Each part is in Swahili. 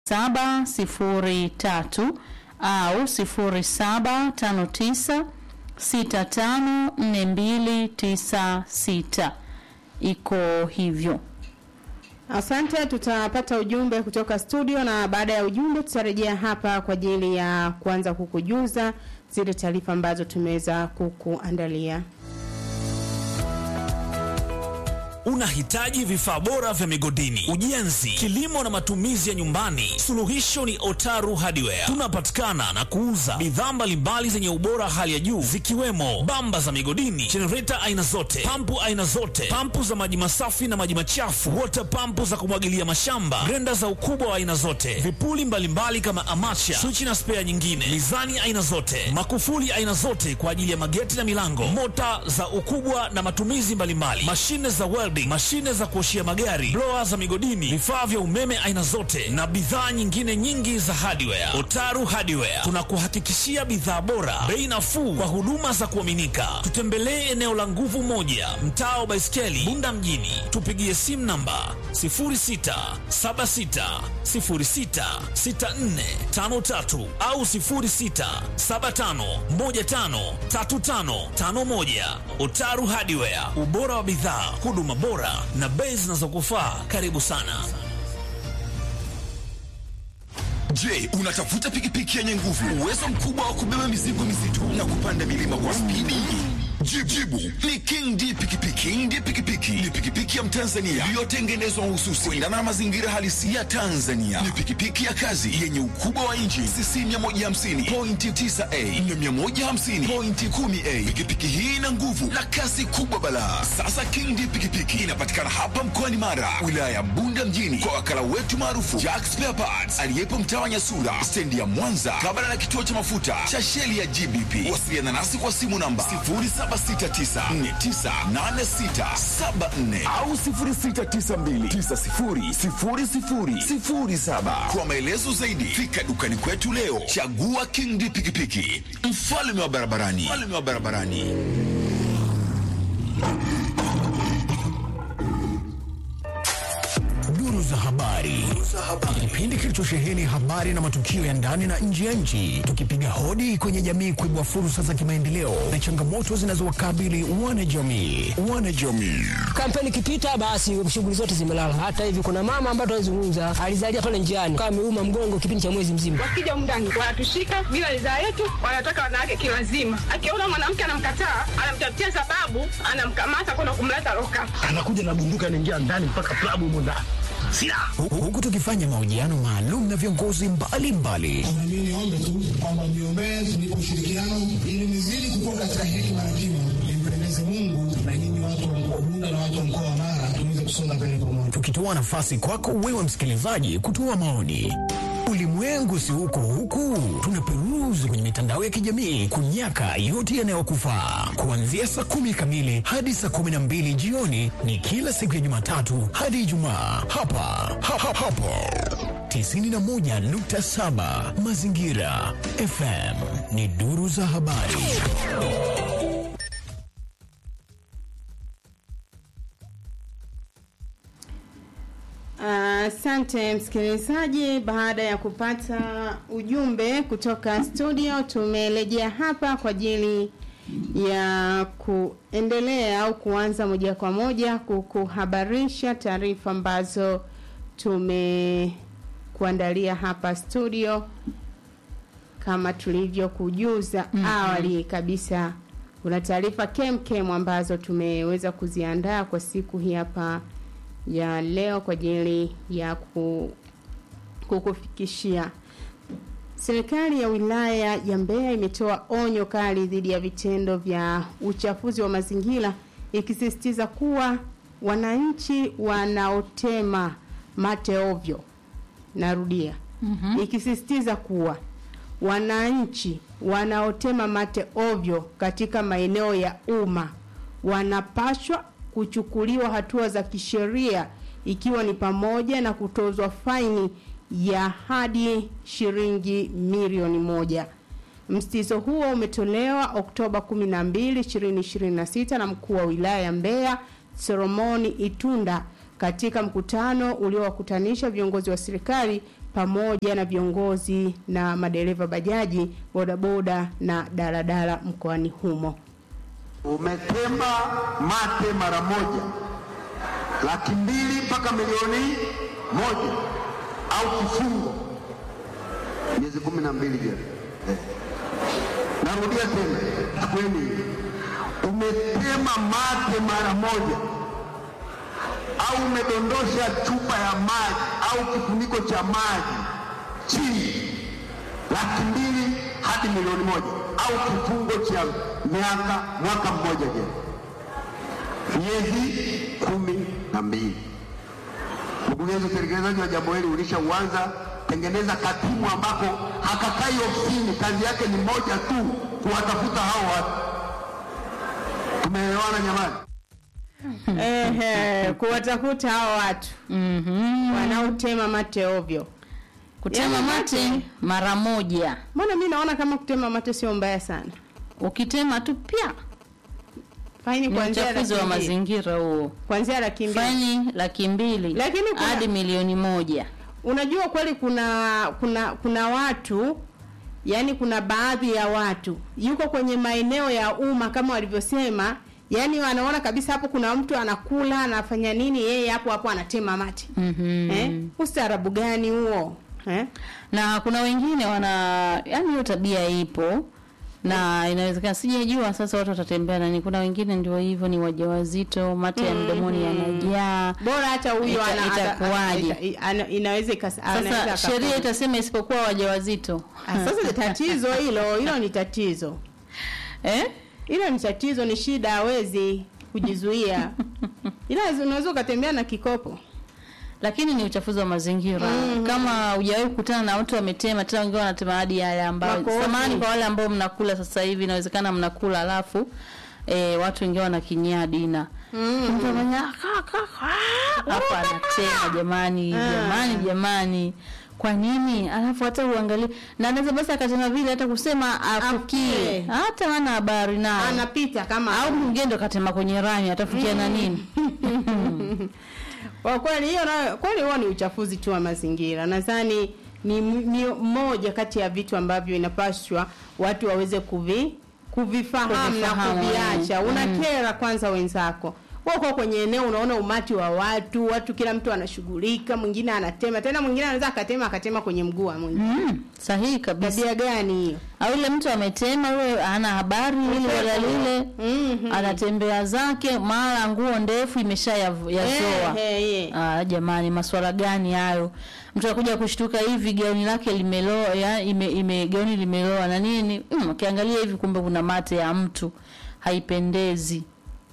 0703 au 0759 654296 iko hivyo. Asante, tutapata ujumbe kutoka studio na baada ya ujumbe tutarejea hapa kwa ajili ya kuanza kukujuza zile taarifa ambazo tumeweza kukuandalia. Unahitaji vifaa bora vya migodini, ujenzi, kilimo na matumizi ya nyumbani? Suluhisho ni Otaru Hardware. Tunapatikana na kuuza bidhaa mbalimbali zenye ubora hali ya juu zikiwemo bamba za migodini, jenereta aina zote, pampu aina zote, pampu za maji masafi na maji machafu, water pampu za kumwagilia mashamba, grenda za ukubwa wa aina zote, vipuli mbalimbali kama amacha, swichi na spea nyingine, mizani aina zote, makufuli aina zote kwa ajili ya mageti na milango, mota za ukubwa na matumizi mbalimbali, mashine za welding, mashine za kuoshia magari, blower za migodini, vifaa vya umeme aina zote na bidhaa nyingine nyingi za hardware. Otaru Hardware tunakuhakikishia bidhaa bora, bei nafuu kwa huduma za kuaminika. Tutembelee eneo la Nguvu Moja, mtaa wa Baiskeli, Bunda mjini. Tupigie simu namba 0676066453 au 0675153551. Otaru Hardware, ubora wa bidhaa, huduma bora na bei zinazokufaa. Karibu sana. Je, unatafuta pikipiki yenye nguvu, uwezo mkubwa wa kubeba mizigo mizito na kupanda milima kwa spidi? Jibu, jibu ni King D pikipiki. King D pikipiki ni pikipiki ya Mtanzania iliyotengenezwa mahususi kuendana na mazingira halisi ya Tanzania. Ni pikipiki ya kazi yenye ukubwa wa inchi cc 150 pointi 9a na 150 pointi 10a. Pikipiki hii ina nguvu na kasi kubwa balaa. Sasa King D pikipiki inapatikana hapa mkoani Mara, wilaya ya Bunda mjini, kwa wakala wetu maarufu Jack Spare Parts aliyepo mtaa wa Nyasura, stendi ya Mwanza, kabla na kituo cha mafuta cha sheli ya GBP. Wasiliana nasi kwa simu namba 0769498674 au 0692900007. Kwa maelezo zaidi, fika dukani kwetu leo. Chagua King D pikipiki, mfalme wa barabarani, mfalme wa barabarani. Duru za habari, kipindi kilichosheheni habari na matukio ya ndani na nje ya nchi, tukipiga hodi kwenye jamii kuibua fursa za kimaendeleo na changamoto zinazowakabili wanajamii. Wanajamii kampeni ikipita, basi shughuli zote zimelala. Hata hivi kuna mama ambaye tunazungumza alizalia pale njiani, kama ameuma mgongo kipindi cha mwezi mzima. Wakija mndani wanatushika bila ridhaa yetu, wanataka wanawake kilazima. Akiona mwanamke anamkataa, anamtafutia sababu, anamkamata kwenda kumleta loka. anakuja na bunduki anaingia ndani mpaka klabu humo ndani silaha Hu- huku tukifanya mahojiano maalum na viongozi mbalimbali Mimi niombe tu kwamba mniombee tunipe ushirikiano ili nizidi kukua katika hekima na kimo, nimpendeze Mungu na nyinyi watu wa mkoa wa Bunda na watu wa mkoa wa Mara tuweze kusonga mbele pamoja. tukitoa nafasi kwako wewe msikilizaji kutoa maoni. Ulimwengu si huko huku, tunaperuzi kwenye mitandao ya kijamii kunyaka yote yanayokufaa. Kuanzia saa kumi kamili hadi saa kumi na mbili jioni ni kila siku ya Jumatatu hadi Ijumaa hapa ha, ha, hapo 91.7 Mazingira FM ni duru za habari. Asante msikilizaji, baada ya kupata ujumbe kutoka studio, tumerejea hapa kwa ajili ya kuendelea au kuanza moja kwa moja kukuhabarisha taarifa ambazo tumekuandalia hapa studio kama tulivyokujuza Mhm. awali kabisa. Kuna taarifa kemkem ambazo tumeweza kuziandaa kwa siku hii hapa ya leo kwa ajili ya ku, kukufikishia. Serikali ya wilaya ya Mbeya imetoa onyo kali dhidi ya vitendo vya uchafuzi wa mazingira ikisisitiza kuwa wananchi wanaotema mate ovyo, narudia, Mhm. ikisisitiza kuwa wananchi wanaotema mate ovyo katika maeneo ya umma wanapaswa kuchukuliwa hatua za kisheria ikiwa ni pamoja na kutozwa faini ya hadi shilingi milioni moja. Msitizo huo umetolewa Oktoba 12, 2026 na mkuu wa wilaya ya Mbeya Solomoni Itunda katika mkutano uliowakutanisha viongozi wa serikali pamoja na viongozi na madereva bajaji, bodaboda na daladala mkoani humo. Umetema mate mara moja laki mbili mpaka milioni moja au kifungo miezi kumi na mbili jela. Eh. Narudia tena, kweni umetema mate mara moja au umedondosha chupa ya maji au kifuniko cha maji chini, laki mbili hadi milioni moja au kifungo cha miaka mwaka mmoja jela, miezi kumi na mbili. Mkurugenzi, utekelezaji wa jambo hili ulishauanza. Tengeneza katimu ambako hakakai ofisini, kazi yake ni moja tu, kuwatafuta hao watu. Tumeelewana jamani? Ehe, kuwatafuta hao watu wanaotema mate ovyo. Kutema Yaani mate mara moja, Mbona mi naona kama kutema mate sio mbaya sana. ukitema tu pia Faini ni kuanzia uchafuzi wa laki mbili. mazingira huo. Kuanzia laki mbili. Faini laki mbili Lakini kuna- hadi milioni moja. Unajua kweli kuna kuna kuna watu yani kuna baadhi ya watu yuko kwenye maeneo ya umma kama walivyosema, yani wanaona kabisa hapo kuna mtu anakula anafanya nini, yeye hapo hapo anatema mate. Mhm. Eh? Ustaarabu gani huo? Eh? na kuna wengine wana yani hiyo tabia ipo na inawezekana sijajua sasa watu watatembea nani kuna wengine ndio hivyo ni wajawazito mate ya mdomoni yanajaa Bora hata huyo Ita- ana- ata- itakuwaje? ita- ana- inaweza ikas- anaweza sasa akafanya. sheria itasema isipokuwa wajawazito Ah, Sasa ni tatizo hilo, hilo ni tatizo. eh? Hilo ni tatizo, ni shida, hawezi kujizuia. Ila unaweza ukatembea na kikopo. lakini ni uchafuzi wa mazingira kama hujawahi kukutana na watu wametema tena wengine wanatema hadi yale ambayo Makofi. samani kwa wale ambao mnakula sasa hivi inawezekana mnakula alafu e, watu wengine wanakinyia dina mtu anafanya ka, ka, ka, hapo anatema jamani jamani jamani kwa nini alafu hata uangalie na anaweza basi akasema vile hata kusema afukie Afukie. hata hana habari nayo Anapita kama au mwingine ndo katema kwenye rami atafikia na nini Kwa kweli hiyo nayo kweli huo ni uchafuzi tu wa mazingira. Nadhani ni, m- ni moja kati ya vitu ambavyo inapaswa watu waweze kuvi kuvifahamu na Kuvifahamu, kuviacha. mm. Unakera kwanza wenzako. Wewe uko kwenye eneo unaona umati wa watu, watu kila mtu anashughulika, mwingine anatema, tena mwingine anaweza akatema akatema kwenye mguu wa mwingine. mm, sahihi kabisa Tabia gani hiyo? au ile mtu ametema yule hana habari ile wala lile Mhm. anatembea zake mara nguo ndefu imesha yav- yazoa Eh, eh, eh. Ah, jamani maswala gani hayo mtu anakuja kushtuka hivi gauni lake limeloa ya, ime, ime gauni limeloa na nini mm, ukiangalia hivi kumbe kuna mate ya mtu haipendezi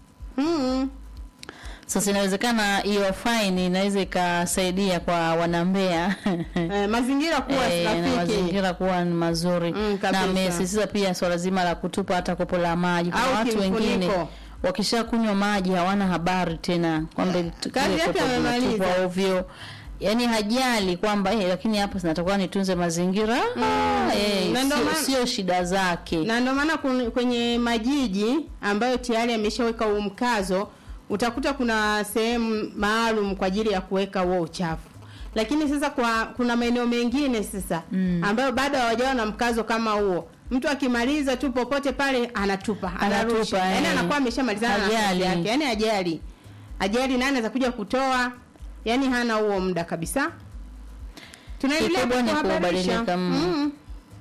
Mm. sasa inawezekana hiyo faini inaweza ikasaidia kwa wanambea Eh, mazingira kuwa Eh, na rafiki. mazingira kuwa ni mazuri Mm, na kabisa. amesisitiza pia swala zima la kutupa hata kopo la maji kuna Au watu kimfuniko. wengine wakisha kunywa maji hawana habari tena kwamba tu- Kazi kile yake kopo amemaliza. kinatupwa ovyo yaani hajali kwamba eh, lakini hapa zinatakuwa nitunze mazingira ah, eh, Na ndio sio- maana- sio shida zake na ndio maana kun- kwenye majiji ambayo tayari ameshaweka huu mkazo utakuta kuna sehemu maalum kwa ajili ya kuweka huo uchafu lakini sasa kwa kuna maeneo mengine sasa mm. ambayo bado hawajawa na mkazo kama huo mtu akimaliza tu popote pale anatupa anarusha Anatupa, yani eh. anakuwa ameshamalizana na kazi Hajali. yake yani ajali ajali nani anaweza kuja kutoa yani hana huo muda kabisa tunaendelea Kikubwa ni kuhabarisha kubadilika, mm. mm.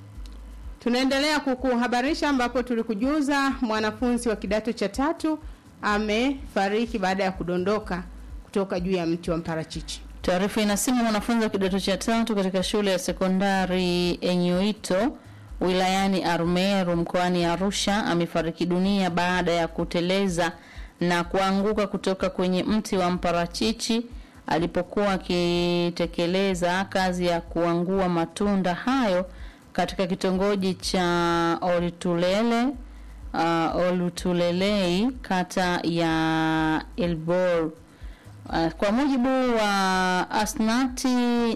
Tunaendelea kukuhabarisha ambapo tulikujuza mwanafunzi wa kidato cha tatu amefariki baada ya kudondoka kutoka juu ya mti wa mparachichi. Taarifa inasema mwanafunzi wa kidato cha tatu katika shule ya sekondari Enyuito wilayani Arumeru mkoani Arusha amefariki dunia baada ya kuteleza na kuanguka kutoka kwenye mti wa mparachichi alipokuwa akitekeleza kazi ya kuangua matunda hayo katika kitongoji cha Olitulele uh, Olutulelei kata ya Elbor Uh, kwa mujibu wa Asnati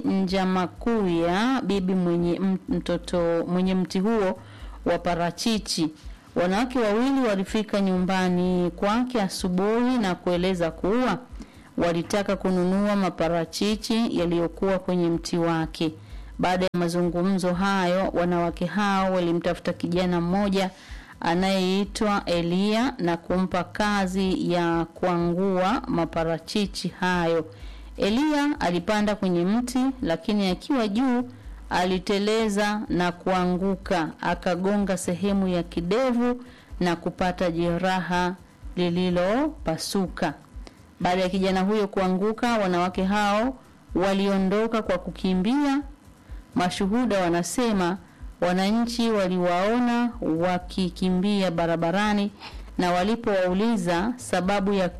Njamakuya, bibi mwenye m- mtoto mwenye mti huo wa parachichi, wanawake wawili walifika nyumbani kwake asubuhi na kueleza kuwa walitaka kununua maparachichi yaliyokuwa kwenye mti wake. Baada ya mazungumzo hayo, wanawake hao walimtafuta kijana mmoja anayeitwa Elia na kumpa kazi ya kuangua maparachichi hayo. Elia alipanda kwenye mti, lakini akiwa juu aliteleza na kuanguka, akagonga sehemu ya kidevu na kupata jeraha lililopasuka. Baada ya kijana huyo kuanguka, wanawake hao waliondoka kwa kukimbia. Mashuhuda wanasema wananchi waliwaona wakikimbia barabarani na walipowauliza sababu ya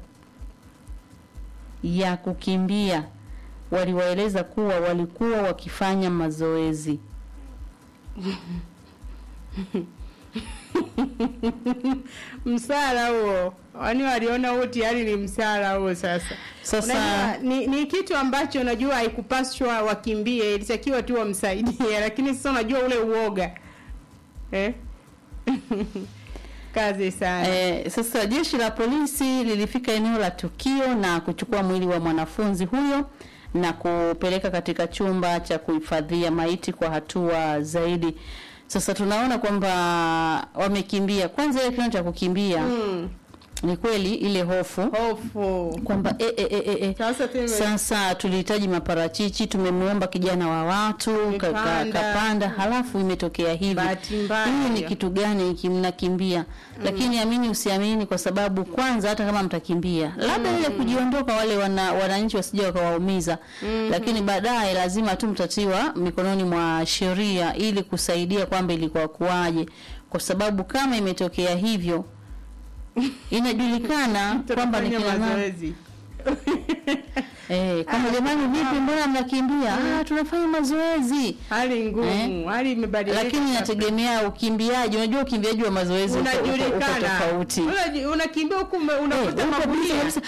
ya kukimbia waliwaeleza kuwa walikuwa wakifanya mazoezi. msala huo wani waliona huo tayari ni msala huo sasa Sasa- unajua, ni, ni kitu ambacho unajua haikupaswa wakimbie ilitakiwa tu wamsaidie lakini sasa unajua ule uoga eh? kazi sana Eh, sasa jeshi la polisi lilifika eneo la tukio na kuchukua mwili wa mwanafunzi huyo na kupeleka katika chumba cha kuhifadhia maiti kwa hatua zaidi. Sasa tunaona kwamba wamekimbia. Kwanza ile kitendo cha kukimbia mm. ni kweli ile hofu hofu kwamba e, e, e, e, e. Sasa tume- Sasa tulihitaji maparachichi, tumemwomba kijana wa watu ka- ka- Imepanda. kapanda, halafu imetokea hivi. Bahati mbaya Hii ni hiyo. kitu gani hiki mnakimbia? Lakini amini usiamini, kwa sababu kwanza, hata kama mtakimbia, labda ile kujiondoka, wale wana, wananchi wasije wakawaumiza, lakini baadaye lazima tu mtatiwa mikononi mwa sheria ili kusaidia kwamba ilikuwa kuwaje, kwa sababu kama imetokea hivyo inajulikana kwamba ni Tutafanya kina nani mazoezi Eh, kama jamani, vipi, mbona mnakimbia? Ah, tunafanya mazoezi. hali ngumu hali imebadilika Lakini inategemea ukimbiaji. Unajua ukimbiaji wa mazoezi uko- uko- uko unajulikana tofauti. Unaji- unakimbia huku ume- Eh, unakuta uko busy magunia kabisa.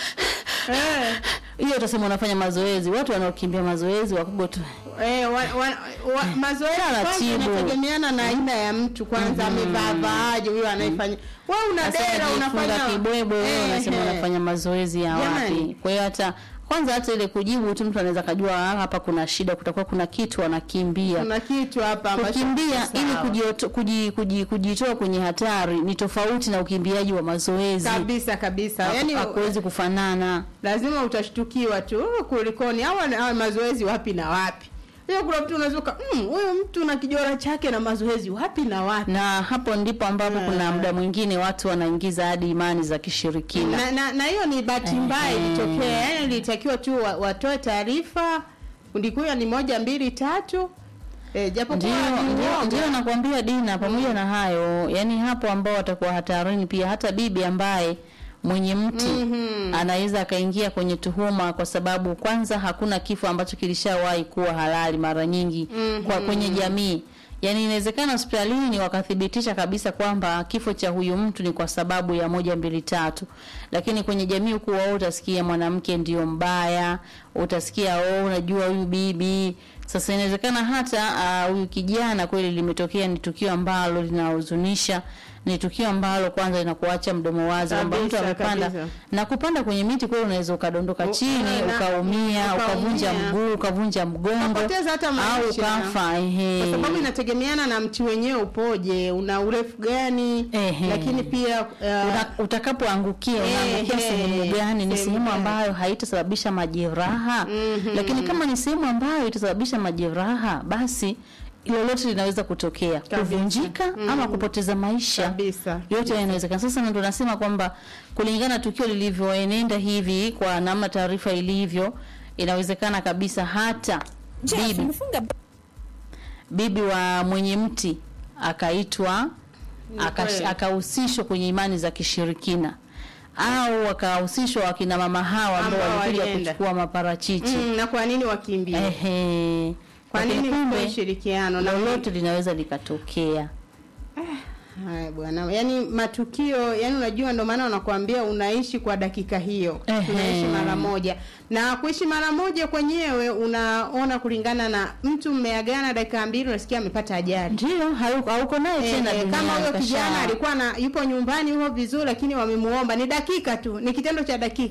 Eh. Hiyo utasema unafanya mazoezi. Watu wanaokimbia mazoezi wakubwa tu. Eh, wa, wa, wa, mazoezi kwanza Taratibu. inategemeana na aina ya mtu kwanza amevaa vaaje huyo anayefanya wewe una Sasa dera unajifunga unafanya kibwebwe wewe Eh, unasema eh. unafanya mazoezi ya Jamani. wapi? Kwa hiyo hata kwanza hata ile kujibu tu mtu anaweza kajua ah, hapa kuna shida, kutakuwa kuna kitu anakimbia. kuna kitu hapa ambacho kukimbia si ili sawa. kujioto- kuji- kuji- kujitoa kwenye hatari ni tofauti na ukimbiaji wa mazoezi. kabisa kabisa Haku- yani hakuwezi kufanana. lazima utashtukiwa tu "Oh, kulikoni au au mazoezi wapi na wapi hiyo kuna mtu unazuka "Mm, huyu mtu na kijora chake na mazoezi wapi na wapi Na hapo ndipo ambapo Eh. kuna muda mwingine watu wanaingiza hadi imani za kishirikina. na na na hiyo ni bahati mbaya Eh. ilitokea yani ilitakiwa tu wa- watoe taarifa ndikuya ni moja mbili tatu eh, japo Ndio, ndio, ndio nakwambia Dina, pamoja na hayo, yani hapo ambao watakuwa hatarini pia, hata bibi ambaye mwenye mti Mhm. anaweza akaingia kwenye tuhuma, kwa sababu kwanza hakuna kifo ambacho kilishawahi kuwa halali mara nyingi kwa kwenye jamii. Yaani inawezekana hospitalini wakathibitisha kabisa kwamba kifo cha huyu mtu ni kwa sababu ya moja mbili tatu, lakini kwenye jamii huku wao utasikia mwanamke ndio mbaya, utasikia oh, unajua huyu bibi. Sasa inawezekana hata ah, huyu kijana kweli limetokea ni tukio ambalo linahuzunisha, ni tukio ambalo kwanza linakuacha mdomo wazi kwamba mtu Kabisa, amepanda kabisa. na kupanda kwenye miti kweli unaweza ukadondoka U- chini na- ukaumia ukavunja ukaumia. mguu ukavunja mgongo Ukapoteza hata au maisha. ukafa ehe. kwa sababu inategemeana na mti wenyewe upoje una urefu gani Ehe. lakini pia uh, Una- utakapoangukia unaangukia Ehe, sehemu gani? Ni sehemu sehemu gani? ambayo haitasababisha majeraha Mhm. lakini kama ni sehemu ambayo itasababisha majeraha, basi lolote linaweza kutokea, kuvunjika ama kupoteza maisha kabisa yote yanawezekana. Sasa ndo nasema kwamba kulingana na tukio lilivyoenenda hivi, kwa namna taarifa ilivyo, inawezekana kabisa hata bibi bibi wa mwenye mti akaitwa akash- kweli. akahusishwa kwenye imani za kishirikina au wakahusishwa wakina mama hawa ambao Ambao walikuja walienda. kuchukua maparachichi mm, na kwa nini wakimbie ehe. kwa Lakini nini kumbe kwa ushirikiano na lolote linaweza likatokea. Haya bwana, yaani matukio, yani unajua, ndio maana wanakuambia unaishi kwa dakika hiyo, Ehe. unaishi mara moja, na kuishi mara moja kwenyewe unaona kulingana na mtu mmeagana dakika mbili, unasikia amepata ajali. Ndio, hauko hauko naye tena Eh, duniani, kama huyo kasha- kijana alikuwa na yupo nyumbani huo vizuri, lakini wamemuomba, ni dakika tu, ni kitendo cha dakika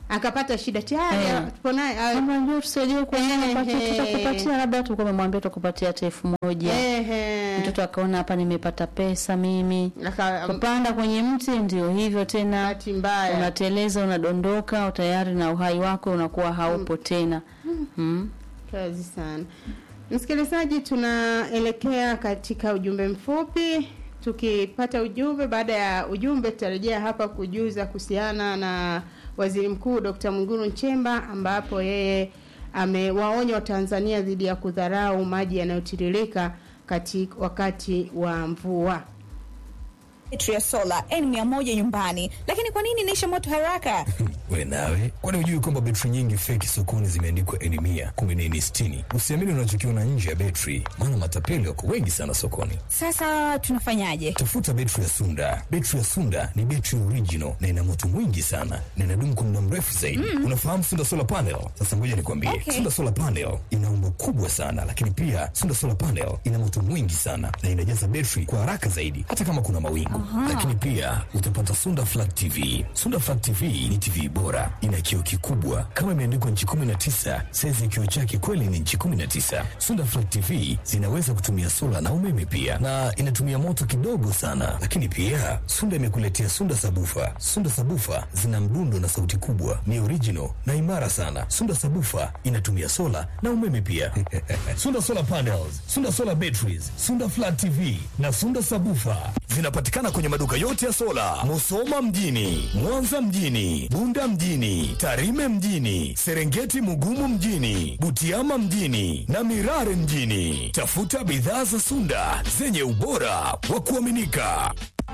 akapata shida tayari Eh. tupo naye ah, Kama njoo tusaidie kwa Ehe. tutakupatia labda tulikuwa tumemwambia tukupatia hata elfu moja. ehe. Mtoto akaona hapa nimepata pesa mimi. Aka- Kupanda kwenye mti ndio hivyo tena. bahati mbaya Unateleza, unadondoka, tayari na uhai wako unakuwa haupo tena. Mm. kazi sana msikilizaji tunaelekea katika ujumbe mfupi tukipata ujumbe baada ya ujumbe tutarejea hapa kujuza kuhusiana na waziri mkuu dkt mwigulu nchemba ambapo yeye amewaonya watanzania dhidi ya kudharau maji yanayotiririka katika wakati wa mvua betri ya sola N100 nyumbani, lakini kwa nini inaisha moto haraka? we nawe kwani hujui kwamba betri nyingi feki sokoni zimeandikwa eni mia kumi na eni sitini usiamini unachokiona nje ya betri maana matapeli wako wengi sana sokoni Sasa tunafanyaje? tafuta betri ya sunda betri ya sunda ni betri original na ina moto mwingi sana na inadumu kwa muda mrefu zaidi mm. unafahamu sunda solar panel sasa ngoja nikwambie Okay. sunda solar panel ina umbo kubwa sana lakini pia sunda solar panel ina moto mwingi sana na inajaza betri kwa haraka zaidi hata kama kuna mawingu lakini pia utapata sunda flat tv sunda flat tv ni tv bora ina kioo kikubwa kama imeandikwa nchi 19 saizi ya kioo chake kweli ni nchi 19 sunda flat tv zinaweza kutumia sola na umeme pia na inatumia moto kidogo sana lakini pia sunda imekuletea sunda sabufa sunda sabufa zina mdundo na sauti kubwa ni original na imara sana sunda sabufa inatumia sola na umeme pia sunda solar panels sunda solar batteries sunda flat tv na sunda sabufa zinapatikana kwenye maduka yote ya sola musoma mjini mwanza mjini bunda mjini tarime mjini serengeti mugumu mjini butiama mjini na mirare mjini tafuta bidhaa za sunda zenye ubora wa kuaminika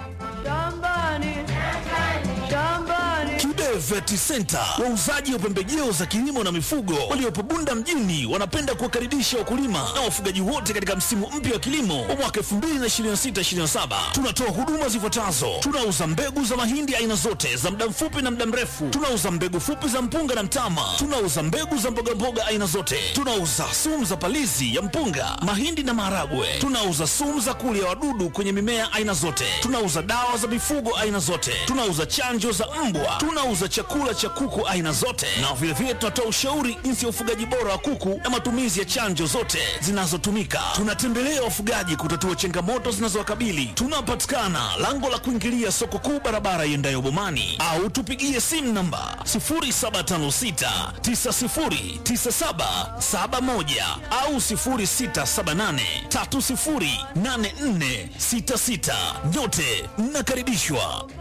Kibe Vet Center, wauzaji wa pembejeo za kilimo na mifugo waliopo Bunda mjini, wanapenda kuwakaribisha wakulima na wafugaji wote katika msimu mpya wa kilimo wa mwaka 2026/2027. Tunatoa huduma zifuatazo: tunauza mbegu za mahindi aina zote za muda mfupi na muda mrefu, tunauza mbegu fupi za mpunga na mtama, tunauza mbegu za mbogamboga aina zote, tunauza sumu za palizi ya mpunga, mahindi na maharagwe, tunauza sumu za kulia wadudu kwenye mimea aina zote, tunauza dawa za mifugo aina zote, tunauza chanjo za mbwa, tunauza chakula cha kuku aina zote, na vilevile tunatoa ushauri jinsi ya ufugaji bora wa kuku na matumizi ya chanjo zote zinazotumika. Tunatembelea wafugaji kutatua changamoto zinazowakabili. Tunapatikana lango la kuingilia soko kuu, barabara iendayo Bomani, au tupigie simu namba 0756909771 au 0678308466. Nyote mnakaribishwa.